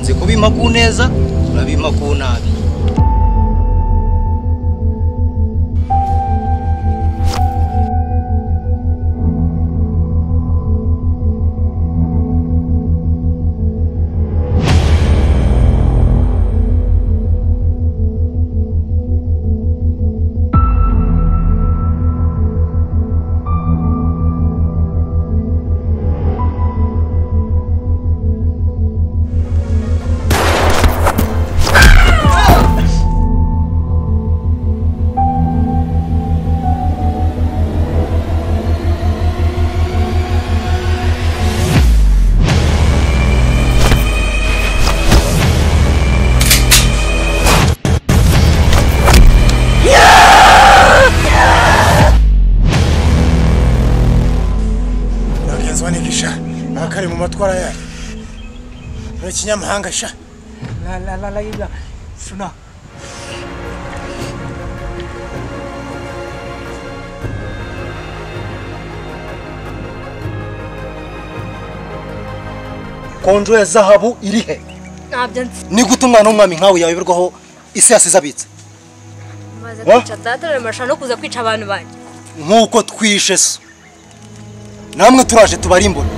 turabima ku neza turabima ku nabi bagenzi banini sha nta kari mu matwara yayo ni ikinyamahanga sha La la la la la. Şuna. konjo ya zahabu iri he ntabyo nzi ni gute umwana w'umwami nkawe yayoberwaho isi yasize abitse maze Wa? kwica data biramarusha no kuza kwica abantu banjye nk'uko twishe so namwe turaje tubarimbura